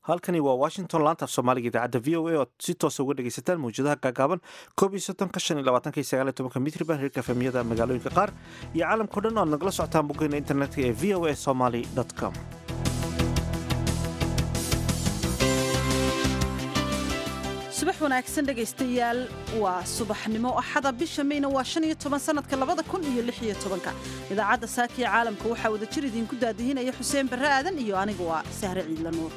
halkani waa washington laantaaf soomaaliga idaacadda v o a ood si toosa uga dhegaysataan mawjadaha gaagaaban koob iyo soddonka shan iyo labaatanka iyo sagaal iyo tobanka mitriban hirka efemiyada magaalooyinka qaar iyo caalamkao dhan oad nagala socotaan boggeena internetka ee v o a somaly com subax wanaagsan dhegaystayaal waa subaxnimo axada bisha mayna waa shan iyo toban sanadka labada kun iyo lix iyo tobanka idaacadda saakiya caalamka waxaa wadajir idiinku daadihinaya xuseen barre aadan iyo aniga waa sahre ciidla nuur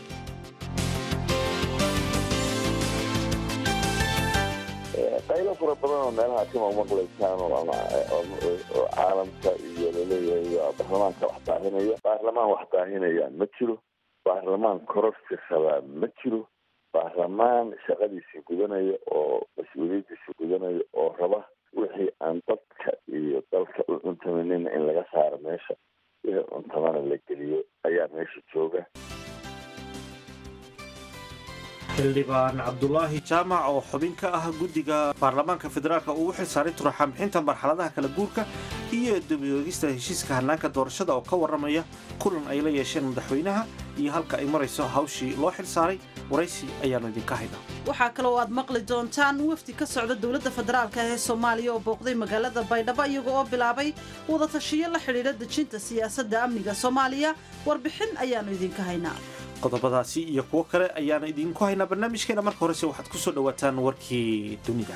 qaylo fara badan oo meelaha kama maqlaysaan oo caalamka iyo laleeyahay baarlamaanka wax daahinaya baarlamaan wax daahinayaan ma jiro baarlamaan kororsi rabaa ma jiro baarlamaan shaqadiisii gudanaya oo mas-uuliyadiisii gudanaya oo raba wixii aan dadka iyo dalka u cuntamanina in laga saaro meesha wixii cuntamana la geliyo ayaa meesha jooga xildhibaan cabdulaahi jaamac oo xubin ka ah guddiga baarlamaanka federaalka uu u xil saaray turaxaan bixinta marxaladaha kala guurka iyo dabayoogista heshiiska hannaanka doorashada oo ka warramaya kulan ay la yeesheen madaxweynaha iyo halka ay marayso hawshii loo xil saaray waraysi ayaanu idinka haynaa waxaa kaloo aad maqli doontaan wafdi ka socda dowladda federaalka ee soomaaliya oo booqday magaalada baydhabo iyaga oo bilaabay wadatashiyo la xidhiidha dejinta siyaasadda amniga soomaaliya warbixin ayaannu idinka haynaa qodobadaasi iyo kuwo kale ayaana idinku haynaa barnaamijkeena marka horese waxaad ku soo dhowaataan warkii dunida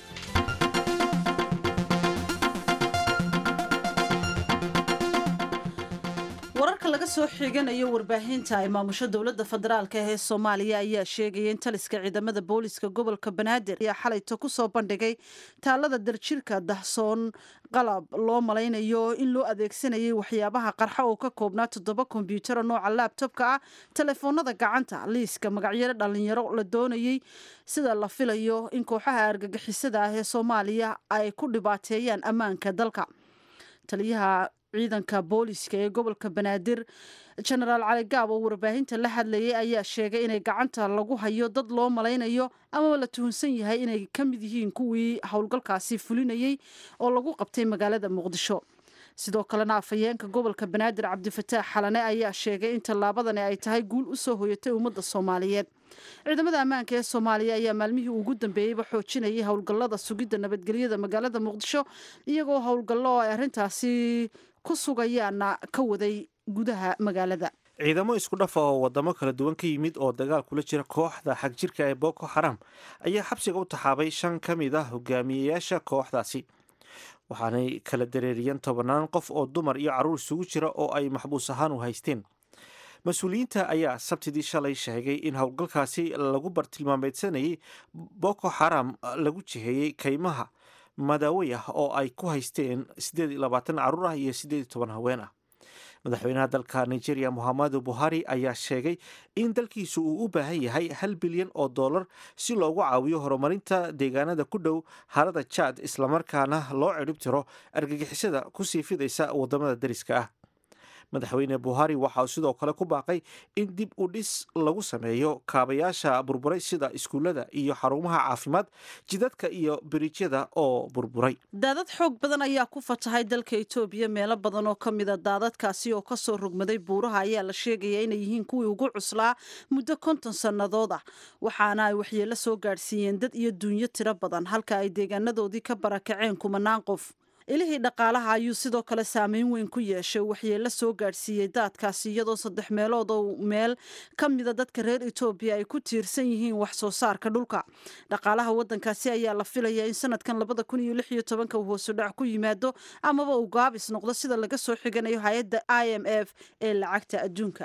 wararka laga soo xiganayo warbaahinta ay maamusho dowladda federaalka ee soomaaliya ayaa sheegaya in taliska ciidamada booliska gobolka banaadir ayaa xalayto ku soo bandhigay taalada darjirka dahsoon qalab loo malaynayo in loo adeegsanayay waxyaabaha qarxa oo ka koobnaa toddoba kombyutaro nooca laabtobka ah telefoonada gacanta liiska magacyaro dhallinyaro la doonayey sida la filayo in kooxaha argagixisada ah ee soomaaliya ay ku dhibaateeyaan ammaanka dalka taliyaha ciidanka booliska ee gobolka banaadir genaraal cali gaab oo warbaahinta la hadlayay ayaa sheegay inay gacanta lagu hayo dad loo malaynayo amaba la tuhunsan yahay inay ka mid yihiin kuwii howlgalkaasi fulinayey oo lagu qabtay magaalada muqdisho sidoo kalena afhayeenka gobolka banaadir cabdifataax xalane ayaa sheegay in tallaabadani ay tahay guul u soo hoyatay ummadda soomaaliyeed ciidamada ammaanka ee soomaaliya ayaa maalmihii ugu dambeeyeyba xoojinayay howlgallada sugidda nabadgelyada magaalada muqdisho iyagoo howlgallo oo ay arrintaasi ku sugayaana ka waday gudaha magaalada ciidamo isku dhafa oo wadamo kala duwan ka yimid oo dagaal kula jira kooxda xagjirka ee boko xaram ayaa xabsiga u taxaabay shan ka mid ah hogaamiyeyaasha kooxdaasi waxaanay kala dareeriyeen tobannaan qof oo dumar iyo carruur isugu jira oo ay maxbuus ahaan u haysteen mas-uuliyiinta ayaa sabtidii shalay sheegay in howlgalkaasi lagu bartilmaameedsanayay boko xaram lagu jiheeyey kaymaha madaawey ah oo ay ku haysteen siddeed iyo labaatan carruur ah iyo siddeed iyo toban haween ah madaxweynaha dalka nigeria mohamadu buhari ayaa sheegay in dalkiisu uu u baahan yahay hal bilyan oo dollar si loogu caawiyo horumarinta deegaanada ku dhow harada jad islamarkaana loo cidhib tiro argagixisada kusii fidaysa wadamada dariska ah madaxweyne buhari waxa uu sidoo kale ku baaqay in dib u dhis lagu sameeyo kaabayaasha burburay sida iskuullada iyo xarumaha caafimaad jidadka iyo biriijyada oo burburay daadad xoog badan ayaa ku fatahay dalka etoobiya meelo badan oo ka mida daadadkaasi oo kasoo rogmaday buuraha ayaa la sheegaya inay yihiin kuwii ugu cuslaa muddo konton sannadood ah waxaana ay waxyeello soo gaadhsiiyeen dad iyo duunyo tiro badan halka ay deegaanadoodii ka barakaceen kumanaan qof ilihii dhaqaalaha ayuu sidoo kale saameyn weyn ku yeeshay waxyeello soo gaadhsiiyey daadkaasi iyadoo saddex meelood oo meel ka mida dadka reer etoobiya ay ku tiirsan yihiin wax soo saarka dhulka dhaqaalaha waddankaasi ayaa la filayaa in sanadkan labada kun iyo lix iyo tobanka uu hoosu dhac ku yimaado amaba uu gaabis noqdo sida laga soo xiganayo hay-adda i m f ee lacagta adduunka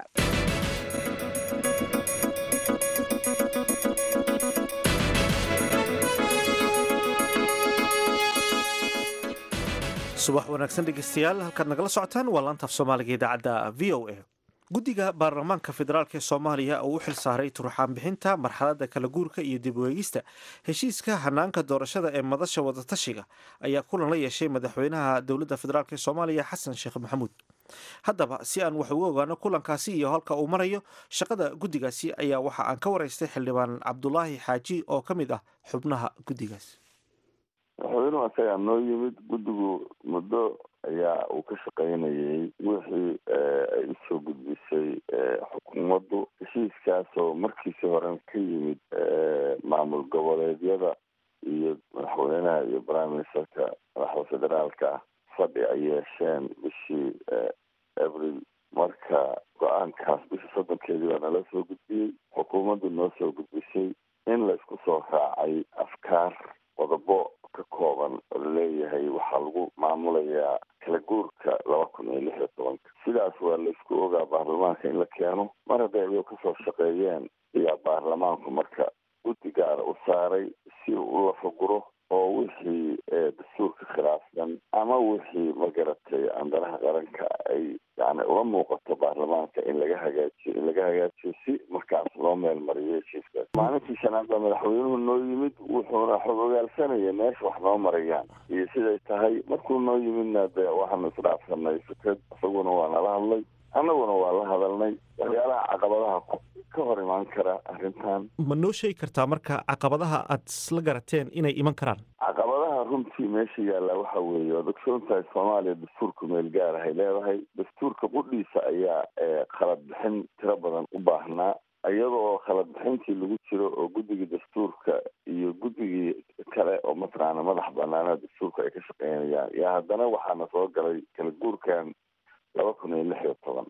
subax wanaagsan dhegeystayaal halkaad nagala socotaan waa laantaaf soomaaliga idaacadda v o a guddiga baarlamaanka federaalk ee soomaaliya oo u xil saaray turuxaan bixinta marxaladda kala guurka iyo dib u eegista heshiiska hanaanka doorashada ee madasha wadatashiga ayaa kulan la yeeshay madaxweynaha dowladda federaalk ee soomaaliya xasan sheekh maxamuud haddaba si aan wax uga ogaano kulankaasi iyo halka uu marayo shaqada guddigaasi ayaa waxa aan ka waraystay xildhibaan cabdulaahi xaaji oo ka mid ah xubnaha guddigaas madaxweynuhu asagaa noo yimid guddigu muddo ayaa uu ka shaqaynayay wixii ay usoo gudbisay xukuumaddu heshiiskaasoo markiisii horen ka yimid maamul goboleedyada iyo madaxweynaha iyo prime ministerka madaxda federaalka ah fadhi ay yeesheen bishii abril marka go-aankaas bishii soddonkeedii baa nala soo gudbiyey xukuumaddu noo soo gudbisay in laysku soo raacay afkaar qodobo ka kooban oo laleeyahay waxaa lagu maamulayaa kala guurka laba kun iyo lix iyo tobanka sidaas waa laysku ogaa baarlamaanka in la keeno mar hadday ayuu kasoo shaqeeyeen ayaa baarlamaanku marka guddi gaara u saaray si uu u lafaguro oo wixii dastuurka khilaafsan ama wixii magaratay andaraha qaranka ay yani uga muuqato baarlamaanka in laga hagaajiyo in laga hagaajiyo si markaas loo meel mariyo heshiiskaas maalintii shanaad baa madaxweynuhu noo yimid wuxuuna xog ogaalsanaya meesha wax noo marayaan iyo siday tahay markuu noo yimidna de waxaanu isdhaafsanay fikrad isaguna waa nala hadlay annaguna waa la hadalnay waxyaalaha caqabadaha ka hor imaan kara arrintan ma noo sheegi kartaa marka caqabadaha aad isla garateen inay iman karaan caqabadaha runtii meesha yaalla waxa weeye waad ogsoon tahay soomaaliya dastuurka meel gaar ahay leedahay dastuurka qudhiisa ayaa khalad bixin tiro badan u baahnaa iyada oo khalad bixintii lagu jiro oo guddigii dastuurka iyo guddigii kale oo mataqaana madax banaanaa dastuurka ay ka shaqeynayaan iyo haddana waxaana soo galay kala guurkan laba kun iyo lix iyo toban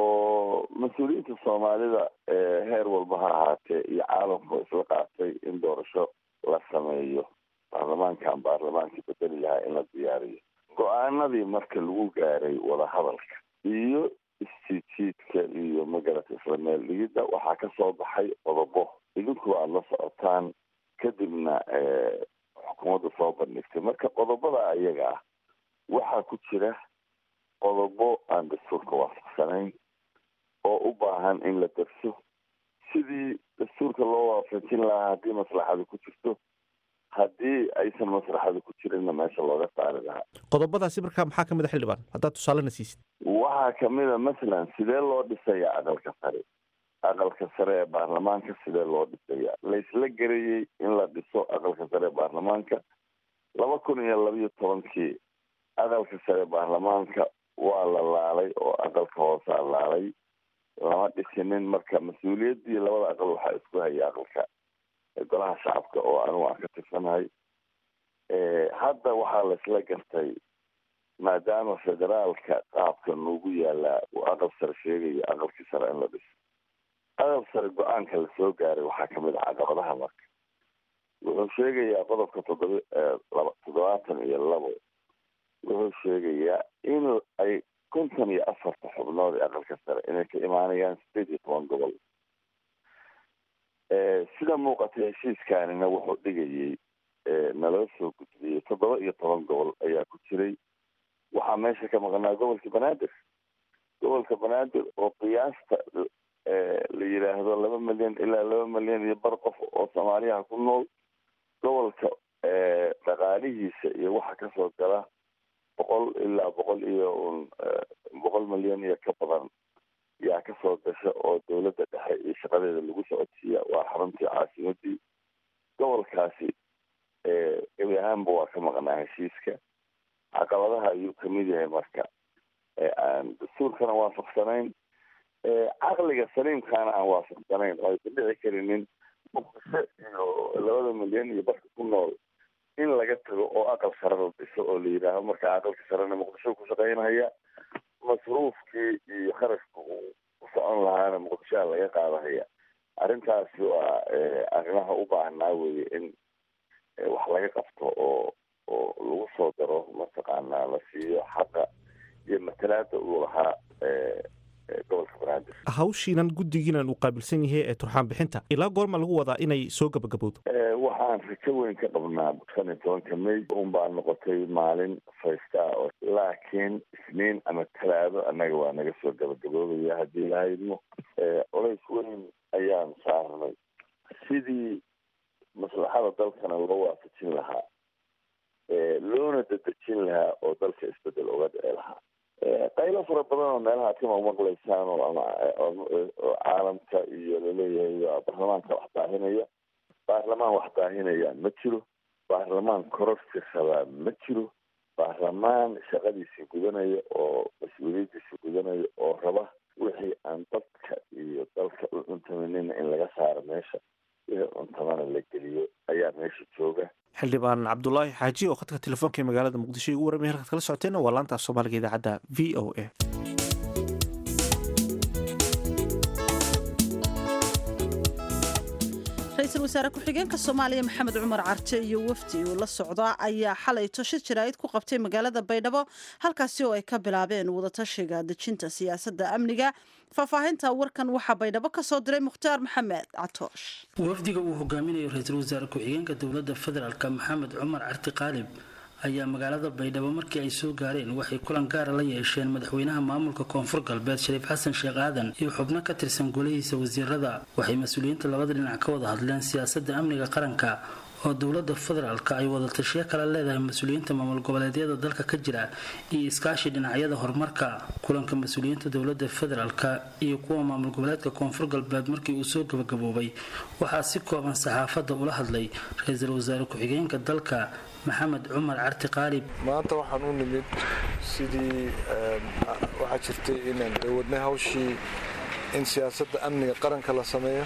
oo mas-uuliyiinta soomaalida heer walba ha ahaatee iyo caalamka isla qaatay in doorasho la sameeyo baarlamaankan baarlamaankii bedeli lahaa in la diyaariyo go-aanadii marka lagu gaaray wadahadalka iyo istijiidka iyo magarata isla meel dhigidda waxaa ka soo baxay qodobo idinku aada la socotaan kadibna xukuumadda soo bandhigtay marka qodobada ayaga ah waxaa ku jira qodobo aan dastuurka waafaqsanayn oo u baahan in la darso sidii dastuurka loo waafajin lahaa haddii maslaxadu ku jirto haddii aysan maslaxadu ku jirinna meesha looga saari lahaa qodobadaasi markaa maxaa ka mid a xildhibaan haddaad tusaalena siisid waxaa kamid a masalan sidee loo dhisaya aqalka sare aqalka sare ee baarlamaanka sidee loo dhisaya laysla garayey in la dhiso aqalka sare ee baarlamaanka laba kun iyo labiyo tobankii aqalka sare baarlamaanka waa la laalay oo aqalka hoosaa laalay lama dhisinin marka mas-uuliyaddii labada aqal waxaa isku haya aqalka golaha shacabka oo anigu aan ka tirsanahay hadda waxaa laisla gartay maadaama federaalka qaabka noogu yaalaa uu aqal sare sheegayo aqalkii sare in la dhiso aqal sare go-aanka lasoo gaaray waxaa kamid ah caqabadaha marka wuxuu sheegayaa qodobka toddoba laba toddobaatan iyo labo wuxuu sheegayaa in ay konton iyo afarta xubnood ee aqalka sare inay ka imaanayaan sideed iyo toban gobol sida muuqata heshiiskanina wuxuu dhigayay naloo soo gudbiyey toddoba iyo toban gobol ayaa ku jiray waxaa meesha ka maqnaa gobolka banaadir gobolka banaadir oo qiyaasta la yidhaahdo laba milyan ilaa laba milyan iyo bar qof oo soomaaliyaha ku nool gobolka dhaqaalihiisa iyo waxa kasoo gala boqol ilaa boqol iyo un boqol milyan iyo ka badan yaa kasoo gasha oo dowladda dhexe iyo shaqadeeda lagu socodsiiya waa xaruntii caasimadii gobolkaasi gebi ahaanba waa ka maqnaa heshiiska caqabadaha ayuu kamid yahay marka aan dastuurkana waafaqsanayn caqliga saliimkaana aan waafaqsanayn oo aysan dhici karinin muqdisho iyo labada milyan iyo barka ku nool in laga tago oo aqal sare la dhiso oo la yidhaaho marka aqalka sarena muqdisho ku shaqaynhaya masruufkii iyo kharashka uu ku socon lahaana muqdishoha laga qaadahaya arrintaasi waa arrimaha u baahnaa weye in wax laga qabto oo oo lagu soo daro mataqaanaa la siiyo xaqa iyo matalaada uu lahaa gobolka banaadir hawshiinan guddigiinan uu qaabilsan yahay ee turxaan bixinta ilaa goorma lagu wadaa inay soo gabagabowdo waxaan rajo weyn ka qabnaa shan iyo tobanka may un baa noqotay maalin faystaa oo laakiin isniin ama talaado annaga waa naga soo gabagaboobaya haddii lahaydno culays weyn ayaan saarnay sidii maslaxada dalkana loo waafajin lahaa loona dadejin lahaa oo dalka isbedel uga dhici lahaa qaylo fara badan oo meelaha kama maqlaysaan oo ama oo caalamka iyo laleeyahay baarlamaanka wax daahinaya baarlamaan wax daahinaya ma jiro baarlamaan kororsi rabaa ma jiro baarlamaan shaqadiisii gudanaya oo mas-uuliyadiisii gudanaya oo raba wixii aan dadka iyo dalka u cuntamanina in laga saaro meesha wixii cuntamana la geliyo ayaa meesha jooga xildhibaan cabdulaahi xaaji oo khadka telefoonka ee magaalada muqdisho igu warramay halkaad kala socoteena waa laanta af soomaaliga idaacadda v o a ra-iisul wasaare ku-xigeenka soomaaliya maxamed cumar carte iyo wafdi uu la socda ayaa xalay tosho jaraa'id ku qabtay magaalada baydhabo halkaasi oo ay ka bilaabeen wadatashiga dejinta siyaasadda amniga faahfaahinta warkan waxaa baydhabo ka soo diray mukhtaar maxamed catoosh wafdiga uu hogaaminayo ra-iisul wasaare ku-xigeenka dowladda federaalk maxamed cumar carti qaalib ayaa magaalada baydhabo markii ay soo gaareen waxay kulan gaara la yeesheen madaxweynaha maamulka koonfur galbeed shariif xasan sheekh aadan iyo xubno ka tirsan golihiisa wasiirada waxay mas-uuliyiinta labada dhinac ka wada hadleen siyaasadda amniga qaranka oo dowladda federaalk ay wadatashiyo kala leedahay mas-uuliyiinta maamul goboleedyada dalka ka jira iyo iskaashi dhinacyada horumarka kulanka mas-uuliyiinta dowladda federaalk iyo kuwa maamul goboleedka koonfur galbeed markii uu soo gabagaboobay waxaa si kooban saxaafadda ula hadlay ra-iisul wasaare ku-xigeenka dalka maxamed cumar carti qaalib maanta waxaan u nimid sidii waxaa jirtay inaan wadnay hawshii in siyaasadda amniga qaranka la sameeyo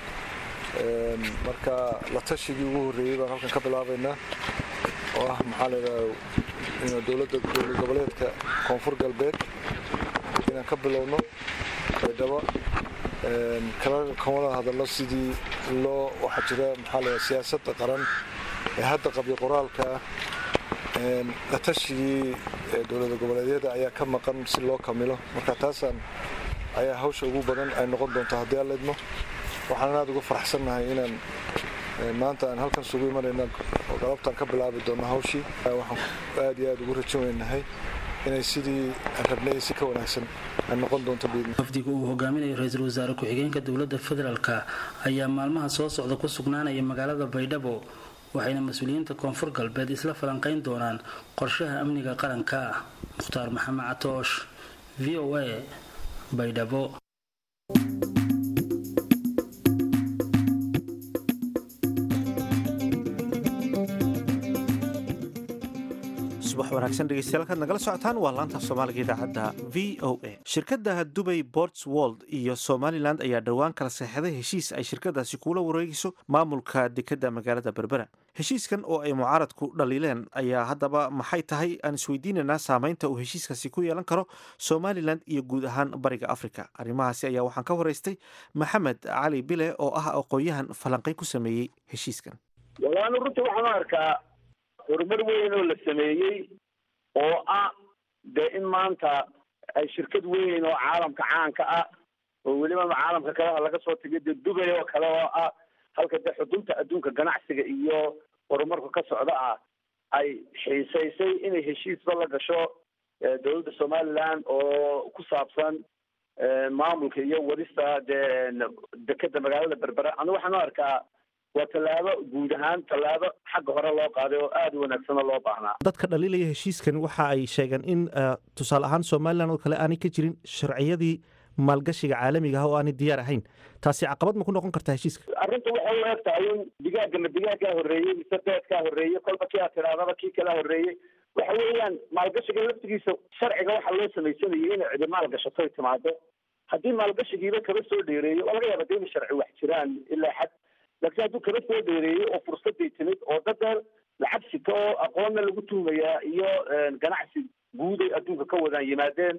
marka la tashigii ugu horreeyey baan halkan ka bilaabaynaa oo ah maxaa layidhaha dowladda dowlad goboleedka koonfur galbeed inaan ka bilowno baydhabo kala kamada hadallo sidii loo waxaa jira maxaa layidhaha siyaasadda qaran ee hadda qabyo qoraalka ah la tashigii dowlada goboleedyada ayaa ka maqan si loo kamilo marka taasaan ayaa hawsha ugu badan ay noqon doonto haddii aan leedmo waxaan aada uga faraxsannahay inaan maanta aan halkan sugu imanayna oo galabtaan ka bilaabi doonno hawshii waxaan aada iyo aada ugu rajan weynahay inay sidii aan rabnay si ka wanaagsan ay noqon doonto wafdiga uu hogaaminayo ra-iisul wasaare ku-xigeenka dowladda federaalk ayaa maalmaha soo socda ku sugnaanaya magaalada baydhabo waxayna mas-uuliyiinta koonfur galbeed isla falanqayn doonaan qorshaha amniga qaranka mukhtaar maxamed catoosh v o a baydhabo subax wanaagsan dhegeystayaal kaad nagala socotaan waa laanta soomaaliga idaacadda v o a shirkadda dubay ports world iyo somalilan ayaa dhowaan kala seexday heshiis ay shirkadaasi kuula wareegayso maamulka dekedda magaalada berbera heshiiskan oo ay mucaaradku dhaliileen ayaa haddaba maxay tahay aan isweydiinaynaa saameynta uu heshiiskaasi ku yeelan karo somalilan iyo guud ahaan bariga africa arrimahaasi ayaa waxaan ka waraystay maxamed cali bile oo ah aqoon-yahan falanqay ku sameeyey heshiiskan walaanu runtii waxaan arkaa horumar weyn oo la sameeyey oo ah dee in maanta ay shirkad weyn oo caalamka caanka ah oo weliba caalamka kaleha laga soo tegay dee dubay oo kale oo ah halka dee xudunta adduunka ganacsiga iyo horumarku ka socda ah ay xiisaysay inay heshiisba la gasho dowladda somaliland oo ku saabsan maamulka iyo wadista dee dekeda magaalada berbera anu waxaan u arkaa waa tallaabo guud ahaan tallaabo xagga hore loo qaaday oo aada u wanaagsanoo loo baahnaa dadka dhaliilaya heshiiskan waxa ay sheegeen in tusaale ahaan somalilan oo kale aanay ka jirin sharciyadii maalgashiga caalamiga ah oo aanay diyaar ahayn taasi caqabad ma ku noqon kartaa heshiiska arrinta waxay u eg tahay in digaagana digaaggaa horreeyey mise beedkaa horreeyey kolba kii aad tidhahdaba kii kalea horreeyey waxa weeyaan maalgashiga laftigiisa sharciga waxaa loo samaysanayay inay cidi maalgashatoy timaado haddii maalgashigiiba kaba soo dheereeyo waa laga yaaba de ina sharci wax jiraan ilaa xad laakiin hadduu kaba soo dheereeyey oo fursaday timid oo dadeen lacag sito oo aqoonna lagu tuumayaa iyo ganacsi guud ay adduunka ka wadaan yimaadeen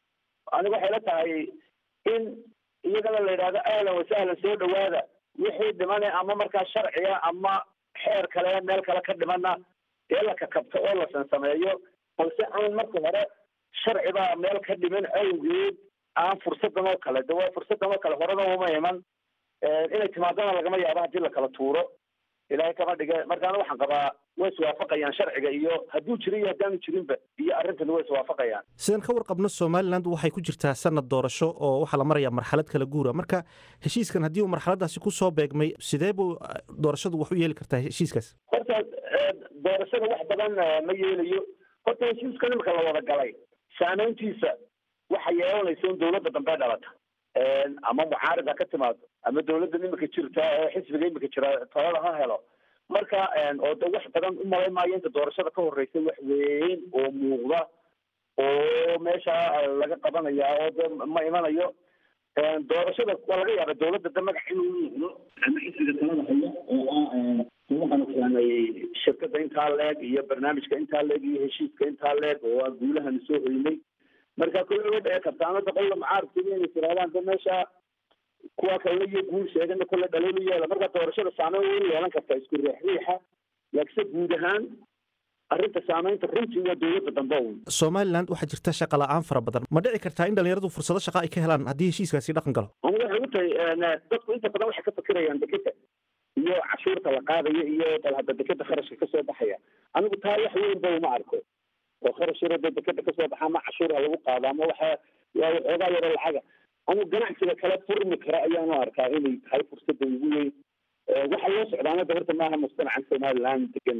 aniga waxay la tahay in iyagana la yidhahdo ahlan wasahlan soo dhawaada wixii dhimane ama markaa sharciga ama xeer kale meel kale ka dhimana dee la kakabto oo la sansameeyo balse aan marka hore sharcibaa meel ka dhiman awgeed aan fursadan oo kale de waa fursadan oo kale horena uma iman inay timaadona lagama yaabo haddii lakala tuuro ilaahay kama dhige markaana waxaan qabaa way iswaafaqayaan sharciga iyo hadduu jiro iyo haddaanu jirinba iyo arrintani way iswaafaqayaan sidaan ka warqabno somalilan waxay ku jirtaa sanad doorasho oo waxaa la marayaa marxalad kala guura marka heshiiskan haddii uu marxaladaasi kusoo beegmay sidee buu doorashadu wax u yeeli kartaa heshiiskaas horta doorashada wax badan ma yeelayo horta heshiiskan imika la wada galay saameyntiisa waxa yeelanaysa in dawladda dambe dhalata ama mucaarida ka timaado ama dawladda imika jirta ee xisbiga imika jira talada ha helo marka oo de wax badan u malay maayo inta doorashada ka horreysay wax weyn oo muuqda oo meesha laga qabanaya oo de ma imanayo doorashada waa laga yaaba dawladda de magac inuu muuqdo ama xisbiga talada haya oo ah waxaanu keenay shirkada intaa leeg iyo barnaamijka intaa leeg iyo heshiiska intaa leeg oo ah guulahanu soo hoynay marka kolle way dhici karta ama boqolla mucaarifkii inay tirahdaan de meesha kuwa kalena iyo guul sheegana kolle dhaliil u yeela marka doorashada saameyn way yeelan kartaa isku riix riixa laakiinse guud ahaan arrinta saameynta runtii waa dowladda dambe un somalilan waxaa jirta shaqa la-aan fara badan ma dhici kartaa in dhalinyaradu fursado shaqa ay ka helaan haddii heshiiskaasi dhaqan galo ani waxay u tahay dadku inta badan waxay ka fikirayaan dekeda iyo cashuurta la qaadayo iyo bal hadda dekeda kharashka kasoo baxaya anigu taa wax weyn ba uma arko oo kharash yaro dee dekeda kasoo baxa ama cashuur ha lagu qaado ama waxa waa waxoogaa yaro lacaga anigu ganacsiga kala furmi kara ayaanu arkaa inay tahay fursada ugu weyn waxa loo socdaana de horta maaha mujtamacan somaliland degan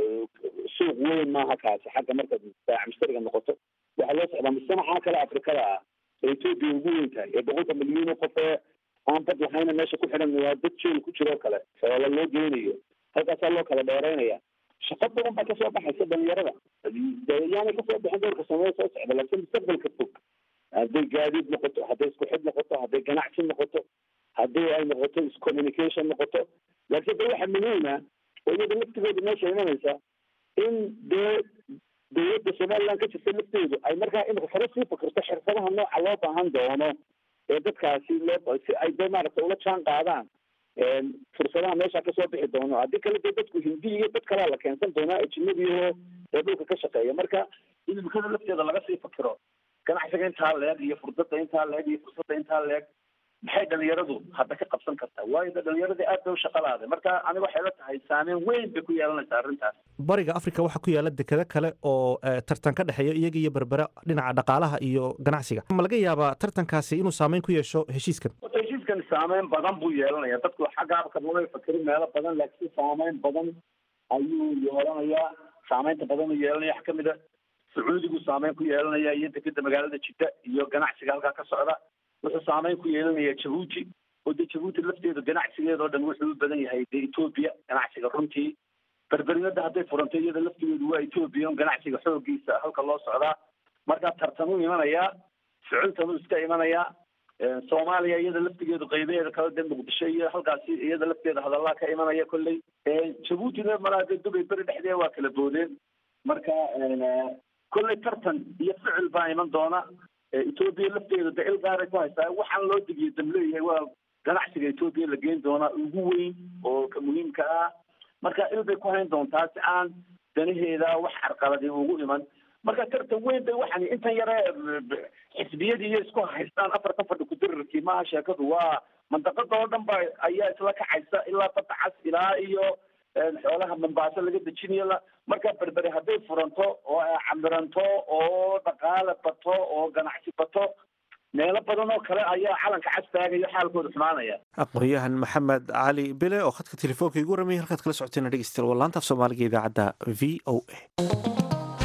suuq weyn maaha kaasi xagga markaad baac mushtariga noqoto waxaa loo socdaa mujtamaca kale afrikada ah ee etoobiya ugu weyn tahay ee boqolka milyuun oo qof ee aan bad lahayna meesha ku xidhan waa dad jeel ku jiroo kale xoola loo geynayo halkaasaa loo kala dheeraynaya shaqo badan baa kasoo baxaysa dhalinyarada yaanay kasoo bixin doorka samee soo socda laakiin mustaqbalka fog hadday gaadiid noqoto hadday isku xid noqoto hadday ganacsi noqoto haddii ay noqoto iscommunication noqoto laakiin de waxa muhiima oo iyada laftigooda meesha imanaysa in dee dowladda somaliland ka jirta lafteedu ay markaa imika faro sii fikirto xirfadaha nooca loo baahan doono ee dadkaasi loo si ay de maaragta ula jaan qaadaan fursadaha meesha kasoo bixi doono haddii kale dee dadku hindi iyo dad kalea la keensan doonaa ajinadiioo ee dhulka ka shaqeeya marka in imikada lafteeda laga sii fikiro ganacsiga intaa leeg iyo fursadda intaa leeg iyo fursadda intaa leeg maxay dhalinyaradu hadda ka qabsan kartaa waayo de dhalinyaradii aad bay u shaqalaaday marka aniga waxay la tahay saameyn weyn bay ku yeelanaysaa arrintaas bariga africa waxaa ku yaala dekado kale oo tartan ka dhexeeya iyaga iyo berbera dhinaca dhaqaalaha iyo ganacsiga ma laga yaabaa tartankaasi inuu saameyn ku yeesho heshiiskan horta heshiiskan saameyn badan buu yeelanaya dadku xagga abkamabay fakerin meelo badan laakiin saameyn badan ayuu yeelanayaa saameynta badan uu yeelanaya wax kamid a sacuudigu saameyn ku yeelanaya iyo dekeda magaalada jidda iyo ganacsiga halkaa ka socda wuxuu saameyn ku yeelanaya jabuuti oo dee jabuuti lafteedu ganacsigeeda oo dhan wuxuu u badan yahay dee etoobiya ganacsiga runtii berberinada hadday furanto iyada laftigeedu waa etoobiya on ganacsiga xoogiisa halka loo socdaa markaa tartanuu imanayaa ficiltanuu iska imanayaa soomaaliya iyada laftigeedu qaybaheeda kale dee muqdisho iyo halkaasi iyada lafteeda hadallaa ka imanaya kolley jabuutina malaa dee dubay beri dhexdeeda waa kala boodeen marka kolley tartan iyo ficil baa iman doona etoobiya lafteedu de il gaaray ku haystaa waxaan loo digiyo dam leeyahay waa ganacsiga etoobiya la geyn doonaa ugu weyn oo ka muhiimka ah marka il bay ku hayn doontaa si aan danaheeda wax carqaladi ugu iman marka tartan weyn bay waxaan intan yare xisbiyadii iyo isku haystaan afartan fadhi kudirirkii maaha sheekadu waa mandaqada oo dhan ba ayaa isla kacaysa ilaa badda cas ilaa iyo xoolaha mombaaso laga dejinayo marka berberi hadday furanto oo ay camiranto oo dhaqaale bato oo ganacsi bato meelo badan oo kale ayaa calanka cas taagayo xaalkooda xumaanaya aqoon-yahan maxamed cali bile oo khadka telefoonka igu ramaya halkaad kala socoteena dhegeystayaal waa laanta af soomaaliga idaacadda v o a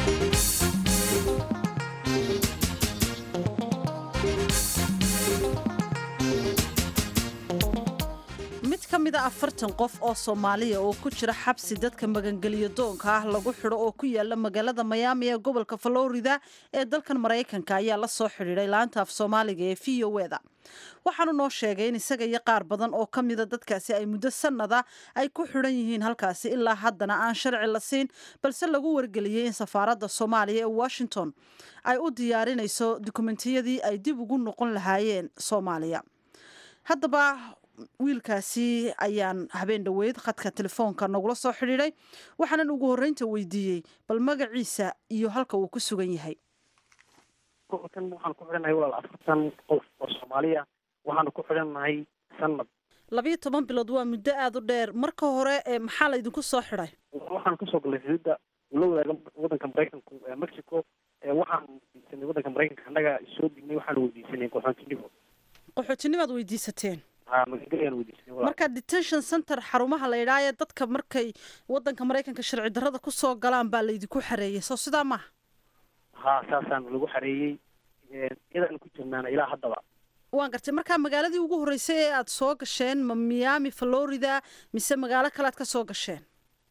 mid ka mid a afartan qof oo soomaaliya oo ku jira xabsi dadka magangeliyo doonka ah lagu xidho oo ku yaala magaalada mayaami ee gobolka florida ee dalkan maraykanka ayaa la soo xidhiidhay laanta af soomaaliga ee v o eda waxaanu noo sheegay in isaga iyo qaar badan oo ka mida dadkaasi ay muddo sannada ay ku xidhan yihiin halkaasi ilaa haddana aan sharci la siin balse lagu wargeliyey in safaaradda soomaaliya ee washington ay u diyaarinayso dukumentiyadii ay dib ugu noqon lahaayeen soomaaliya haddaba wiilkaasi ayaan habeen dhoweyd khadka telefoonka nagula soo xidhiidhay waxaanan ugu horreynta weydiiyey bal magaciisa iyo halka uu ku sugan yahay gobolkan waxaan ku xidhannahay walaal afartan qof oo soomaaliya waxaanu ku xidhannahay sanad labiyo toban bilood waa muddo aada u dheer marka hore maxaa laydinku soo xidhay waxaan kasoo galnay xuduudda ula wadaaga waddanka maraykanku ee mexico waxaan weydiisanay waddanka maraykanka annaga soo dignay waxaanu weydiisanay qaxoontinimo qaxootinimaad weydiisateen magagalayaan weydiisanay marka detention center xarumaha la yidhaha ee dadka markay waddanka maraykanka sharci darrada kusoo galaan baa laydinku xareeyay soo sidaa maaha ha saasaan lagu xareeyey iyadaanu ku jirnaana ilaa haddaba waan gartay markaa magaaladii ugu horreysay ee aada soo gasheen ma miami florida mise magaalo kale aad ka soo gasheen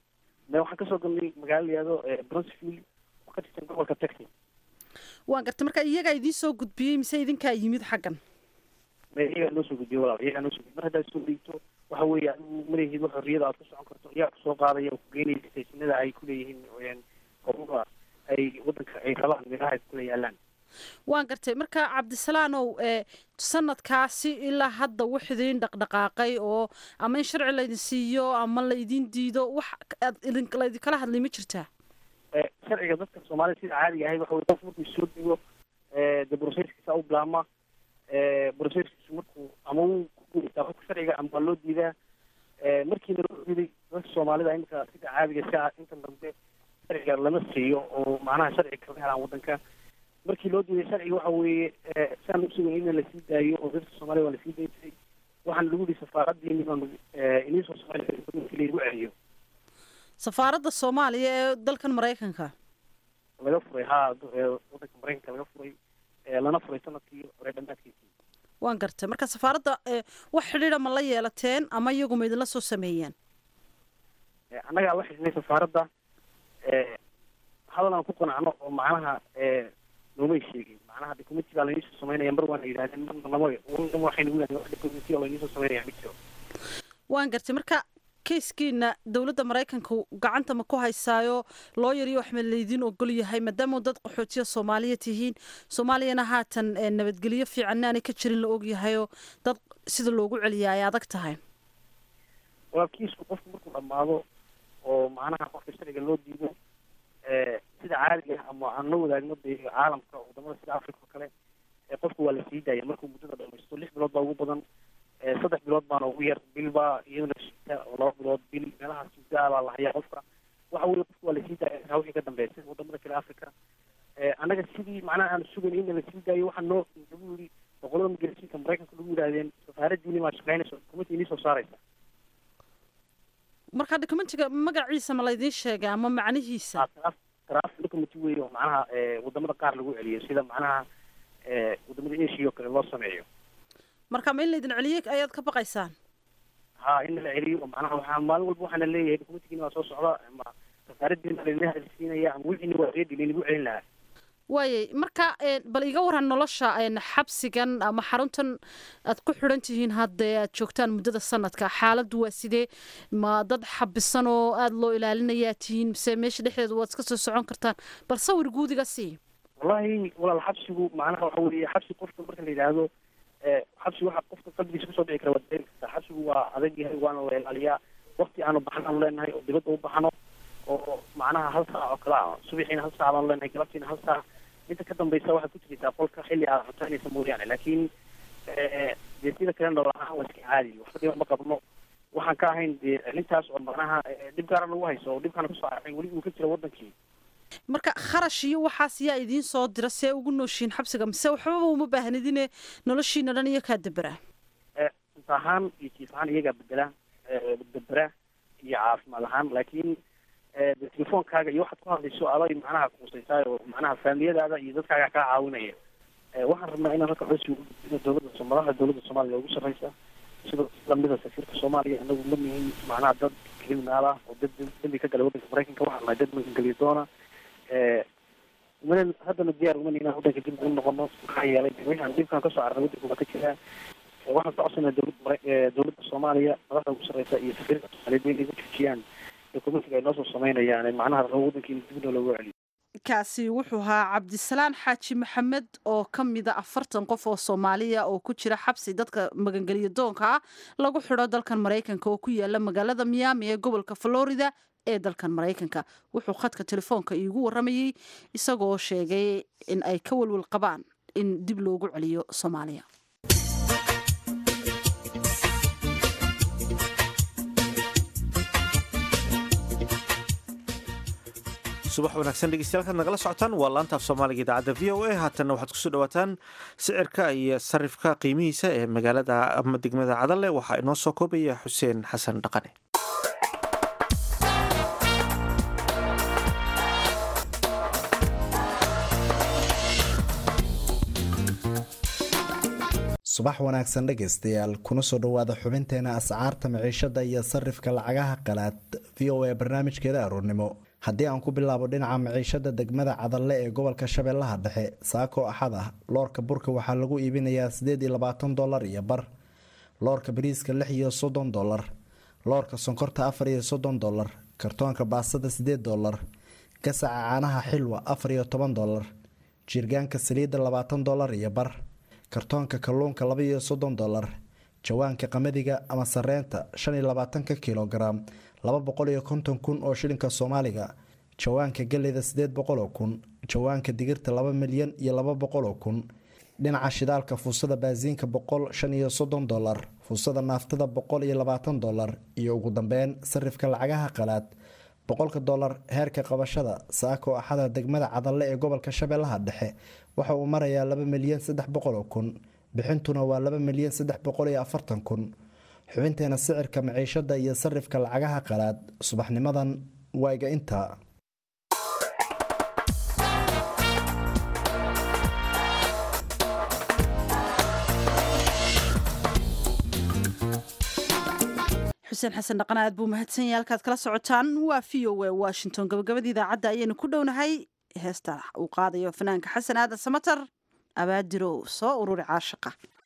me waxaan kasoo galnay magaalo layihahdo brunsfield oo ka tirsan gobolka texas waan gartay marka iyagaa idiin soo gudbiyey mise idinkaa yimid xaggan me iyagaa noo soo gudbiyey walaal iyagaa noo soo gudbiyey mar haddaad soo dhiigto waxa weeye adigu malahid wax xorriyada aad ku socon karto iyagaa kusoo qaadaya oo ku geynaya stationada ay kuleeyihiin koruga ay wadanka ay rabaan meelaha ay kula yaalaan waan gartay marka cabdisalaanow sanadkaasi ilaa hadda wax idiin dhaqdhaqaaqay oo ama in sharci laydin siiyo ama laydin diido wax laydinkala hadlay ma jirtaa sharciga dadka soomaalida sida caadiga ahay waxa wey qof markuu soo dhigo de broseskiisa u bilaama broseskiisu markuu ama wuu kuguulaysaa qofka sharciga ama waa loo diidaa markiina loo diiday dadka soomaalida imika sida caadiga si inta dambe sharciga lama siiyo oo macnaha sharciga kama helaan wadanka markii loo diiday sharciga waxa weeye siaan usugay in lasii daayo oo dadka soomaalida waa lasii daysay waxaana lagu yihi safaaradiini baanu inii soo socon markii laygu celiyo safaaradda soomaaliya ee dalkan maraykanka laga furay ha wadanka maraykanka laga furay lana furay sanadkii hore dhammaadkiisii waan gartay marka safaaradda wax xidhiidha ma la yeelateen ama iyagu ma idinla soo sameeyeen annagaa la xidhnay safaaradda hadal aan ku qanacno oo macnaha noomay sheegin macnaha documenti baa lainisoo sameynaya mar waana yidhahdeen marna lama waxay nagu yidhahdeen wax documenti oo lainisoo sameynaya ma jiro waan gartay marka keiskiina dowladda maraykanka gacanta ma ku haysaayo looyar iyo wax ma laydin ogol yahay maadaama dad qaxootiya soomaaliya tihiin soomaaliyana haatan nabadgelyo fiicanna aanay ka jirin la ogyahayoo dad sida loogu celiya ay adag tahay waa kiisku qofku markuu dhammaado oo macnaha qofka sharciga loo diido sida caadiga ah ama aan la wadaagno de caalamka wadamada sida africa oo kale qofku waa la sii daaya markuu muddada dhamaysto lix bilood baa ugu badan saddex bilood baana ugu yar bil baa iyadana shita oo laba bilood bil meelahaas muddaa baa la hayaa qofka waxa weye qofku waa lasii daaya kaa wixii ka dambeeya sida wadamada kale africa annaga sidii macnaha aan sugayn in lasii daayo waxaa noo lagu yiri boqolada migrasiinka maraykanka lagu yidhahdeen safaaradiini maa shaqeynaysa dukumenti inii soo saaraysa marka documentiga magaciisa ma laydiin sheegay ama macnihiisa draft document wey oo macnaha wadamada qaar lagu celiyo sida macnaha wadamada asia oo kale loo sameeyo marka ma in laydin celiyey ayaad ka baqaysaan ha in la celiyo oo macnaha waxaa maalin walba waxaana leeyahay documentigina waa soo socda ama safaaradiina laydin hadalsiinaya ama wixiina waa reedi laynagu celin lahaa waayay marka bal iga waran nolosha xabsigan ama xaruntan aad ku xidhan tihiin haddee aad joogtaan muddada sanadka xaaladdu waa sidee ma dad xabisan oo aada loo ilaalinayaa tihiin mise meesha dhexdeeda waad iska soo socon kartaan bal sawir guudiga sii wallahi walaal xabsigu macnaha waxa weeye xabsi qofka marka la yidhaahdo xabsi waxa qofka qalbigiisa kusoo dhici kara waa dareemi kartaa xabsigu waa adag yahay waana la ilaaliyaa wakti aanu baxan aanu leenahay oo dibadda u baxno oo macnaha hal saac oo kale ah subaxiina hal saac baanu leenahay galabtiina hal saac inta ka dambaysa waxaad ku jiraysaa qolka xilli aad cuntaynaysa mooyaane laakiin dee sida kale nolol ahaan waa iska caadi waxba dhiba ma qabno waxaan ka ahayn dee arrintaas oo macnaha dhib gaara nagu hayso oo dhibkaana kusoo arcay weli uu ka jira wadankii marka kharash iyo waxaas yaa idiin soo dira see ugu nooshiin xabsiga mise waxbaba uma baahnidine noloshiina dhan iyo kaa debera cunta ahaan iyo jiif ahaan iyagaa bedela debera iyo caafimaad ahaan laakiin de telefoonkaaga iyo waxaad ku hadlayso aday macnaha kuusaysaa oo macnaha faamiliyadaada iyo dadkaaga kaa caawinaya waxaan rabnaa inaan halka codsi uguino dowladda madaxda dowladda soomaaliya ugu sarreysa sida lamida safiirka soomaaliya inagu ma nihin macnaha dad criminaal ah oo dad dambi ka gala wadanka maraykanka waxaan nahay dad magangeliya doona mana haddana diyaar uma nihin inaan wadanka dib ugu noqono maxaa yeelay wixaan dhibkaan kasoo arnay wadanka waa ka jiraa waxaan ka codsanaa dowladda dowladda soomaaliya madaxda ugu sarreysa iyo safiirka soomaaliyeed inay igu joojiyaan dokumentiga ay noo soo sameynayaan macnaha rabo wadankiina dib noo loogu celiyo kaasi wuxuu ahaa cabdisalaan xaaji maxamed oo ka mida afartan qof oo soomaaliya oo ku jira xabsi dadka magangeliya doonka ah lagu xidho dalkan maraykanka oo ku yaala magaalada miyaami ee gobolka florida ee dalkan maraykanka wuxuu khadka telefoonka iigu waramayey isagoo sheegay in ay ka walwal qabaan in dib loogu celiyo soomaaliya subax wanaagsan dhegeystayaal kaad nagala socotaan waa laanta af soomaaliga idaacadda v o a haatanna waxaad kusoo dhawaataan sicirka iyo sarifka qiimihiisa ee magaalada ama degmada cadalle waxaa inoo soo koobaya xuseen xasan dhaqane subax wanaagsan dhegaystayaal kuna soo dhowaada xubinteena ascaarta maciishada iyo sarifka lacagaha qalaad v o a barnaamijkeeda aroornimo haddii aan ku bilaabo dhinaca maciishada degmada cadalle ee gobolka shabeellaha dhexe saako axad ah loorka burka waxaa lagu iibinayaa sideed iyo labaatan dolar iyo bar loorka bariiska lix iyo soddon dolar loorka sonkorta afar iyo soddon dolar kartoonka baastada sideed dolar gasaca caanaha xilwa afar iyo toban dolar jirgaanka saliidda labaatan dolar iyo bar kartoonka kalluunka laba iyo soddon dolar jawaanka qamadiga ama sareenta shan iyo labaatanka kilogaram laba boqol iyo konton kun oo shilinka soomaaliga jawaanka galeyda sideed boqol oo kun jawaanka digirta laba milyan iyo laba boqol oo kun dhinaca shidaalka fuusada baasiinka boqol shan iyo soddon dolar fuusada naaftada boqol iyo labaatan dolar iyo ugu dambeyn sarifka lacagaha qalaad boqolka dolar heerka qabashada saako axada degmada cadalle ee gobolka shabeellaha dhexe waxa uu marayaa laba milyan saddex boqol oo kun bixintuna waa laba milyan saddex boqol iyo afartan kun xubinteena sicirka maciishada iyo sarifka lacagaha qalaad subaxnimadan waaga intaa xuseen xasan dhaqan aad buu mahadsan yahay halkaad kala socotaan waa v o a washington gabagabada idaacadda ayaynu ku dhownahay heesta uu qaadayo fanaanka xasan aadan samatar abaadirow soo ururi caashaqa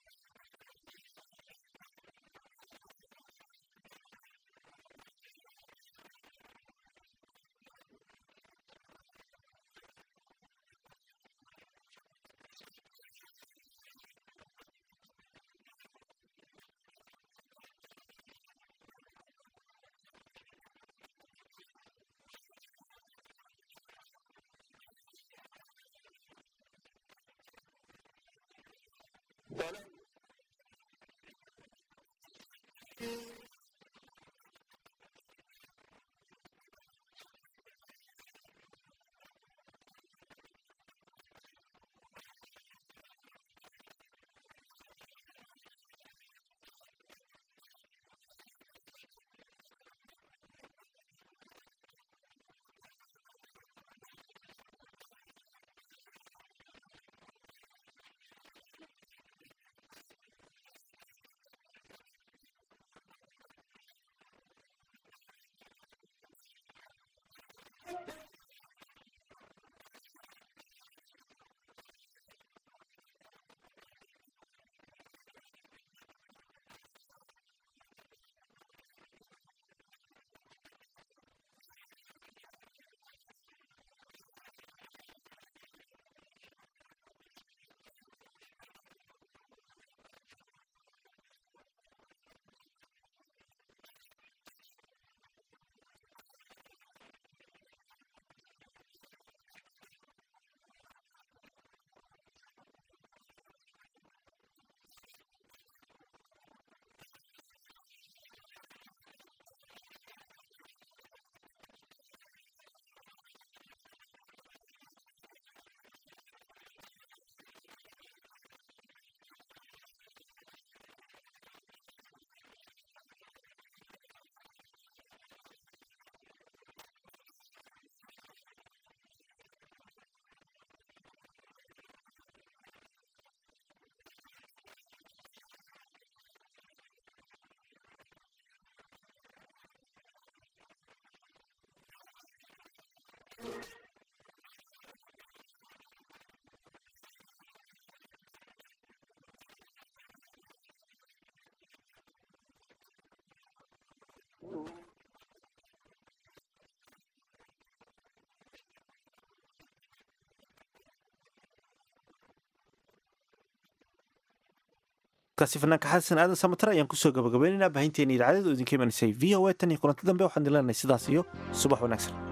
kaasi fanaanka xasan aadan samatar ayaan kusoo gabagabaynaynaa baahinteena idaacadada oo idinka imanisay v o a tan iyo kulanti dambe waxaan dileenahay sidaas iyo subax wanaagsan